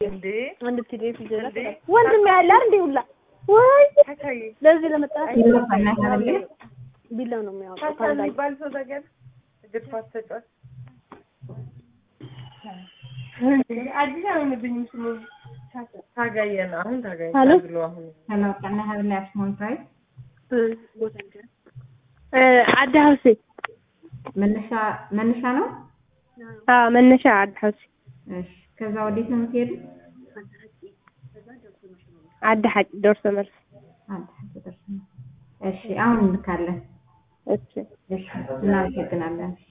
እንዴ አንድ ፒዲኤፍ ይዘላ እንዴ? ወንድም ያለ እንዴ ሁላ ወይ ታታይ ለዚህ ለመጣ ይለፋና ካለ ቢላው ነው የሚያወጣው ታታ ካንዳይ የሚባል ሰው ነገር እግር ኳስ ተጫዋች አዲስ አይሆንብኝም ስሙ ታጋየ ነው አሁን ታጋየ ሄሎ? ብሎ አሁን ሄሎ ቀና ሀብላ ስሞል ፕራይስ አዲ ሀውሴ መነሻ መነሻ ነው። አዎ መነሻ አዲ ሀውሴ እሺ ከዛ ወዴት ነው የምትሄዱ? አዲ ሀጭ ደርሶ መልስ አንድ ደርሰናል። እሺ አሁን እንልካለን። እሺ እሺ እናመሰግናለን።